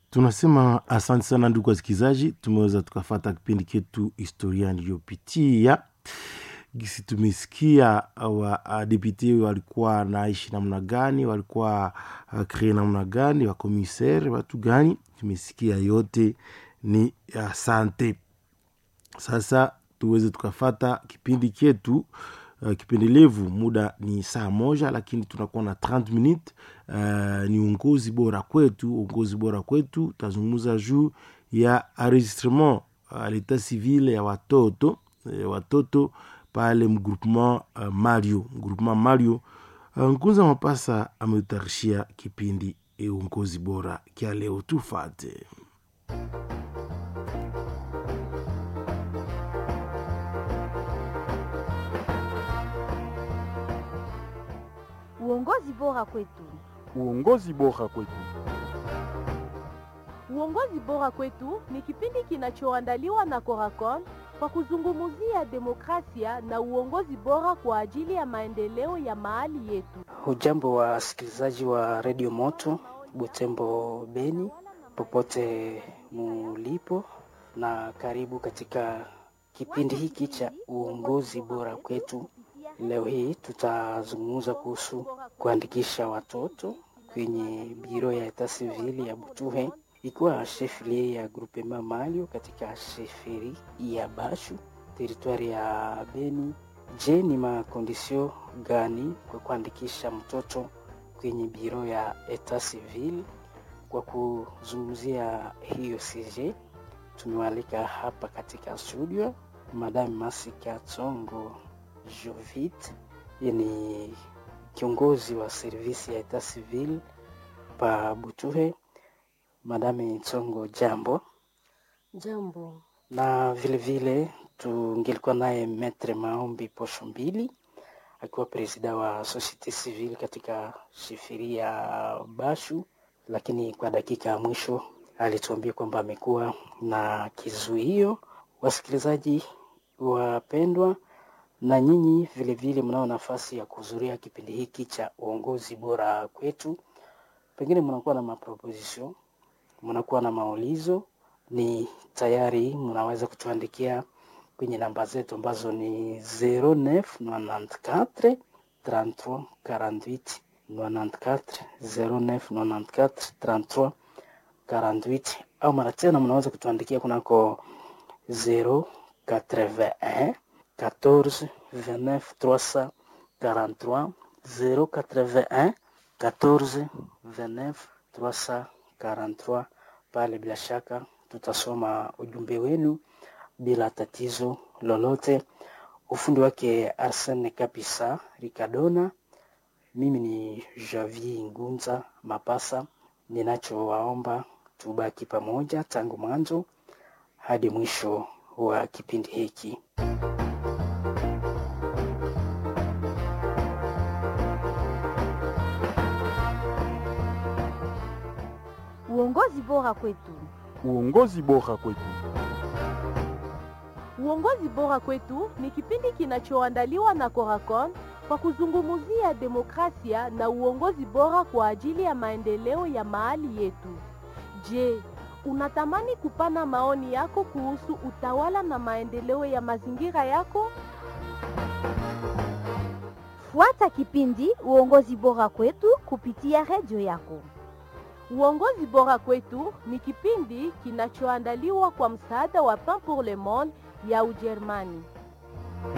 tunasema asante sana ndugu wasikilizaji tumeweza tukafata kipindi chetu historia niliyopitia gisi tumesikia wadepute walikuwa naishi namna gani walikuwa uh, kree namna gani wakomisere watu gani tumesikia yote ni asante sasa tuweze tukafata kipindi chetu uh, kipendelevu muda ni saa moja lakini tunakuwa na 30 minute uh, ni uongozi bora kwetu uongozi bora kwetu tutazungumza juu ya enregistrement uh, leta civile ya watoto uh, watoto pale mgroupement uh, mario mgroupement mario uh, nkunza mapasa ameutayarishia kipindi e uongozi bora kya leo tufate Uongozi bora kwetu. Uongozi bora kwetu. Uongozi bora kwetu ni kipindi kinachoandaliwa na Coracon kwa kuzungumzia demokrasia na uongozi bora kwa ajili ya maendeleo ya mahali yetu. Hujambo wa wasikilizaji wa redio Moto Butembo, Beni, popote mulipo, na karibu katika kipindi hiki cha uongozi bora kwetu. Leo hii tutazungumza kuhusu kuandikisha watoto kwenye biro ya eta sivili ya Butuhe, ikiwa shefrie ya grupema Malio katika sheferi ya Bashu teritwari ya Beni. Je, ni makondisio gani kwa kuandikisha mtoto kwenye biro ya eta civil? Kwa kuzungumzia hiyo CJ, tumewalika hapa katika studio Madame Masika Tsongo Jovit, yeye ni kiongozi wa servisi ya eta civil pa Butuhe. Madame Tsongo, jambo. Jambo. Na vile vile tungelikuwa naye Metre Maombi Posho Mbili akiwa presida wa societe civile katika shifiri ya Bashu, lakini kwa dakika ya mwisho alituambia kwamba amekuwa na kizuio. Wasikilizaji wapendwa, na nyinyi vile vile mnao nafasi ya kuhudhuria kipindi hiki cha uongozi bora kwetu. Pengine mnakuwa na maproposition, mnakuwa na maulizo, ni tayari mnaweza kutuandikia kwenye namba zetu ambazo ni 0994 33 48 94 0994 33 48 au mara tena mnaweza kutuandikia kunako 081 14 29 343 081 14 29 343. Pale bila shaka tutasoma ujumbe wenu bila tatizo lolote. Ufundi wake Arsene Kapisa Ricardona, mimi ni Javi Ngunza Mapasa. Ninachowaomba tubaki pamoja tangu mwanzo hadi mwisho wa kipindi hiki. Uongozi bora kwetu. Uongozi bora kwetu. Uongozi bora kwetu ni kipindi kinachoandaliwa na Coracon kwa kuzungumzia demokrasia na uongozi bora kwa ajili ya maendeleo ya mahali yetu. Je, unatamani kupana maoni yako kuhusu utawala na maendeleo ya mazingira yako? Fuata kipindi uongozi bora kwetu kupitia redio yako. Uongozi bora kwetu ni kipindi kinachoandaliwa kwa msaada wa Pain pour le Monde ya Ujerumani.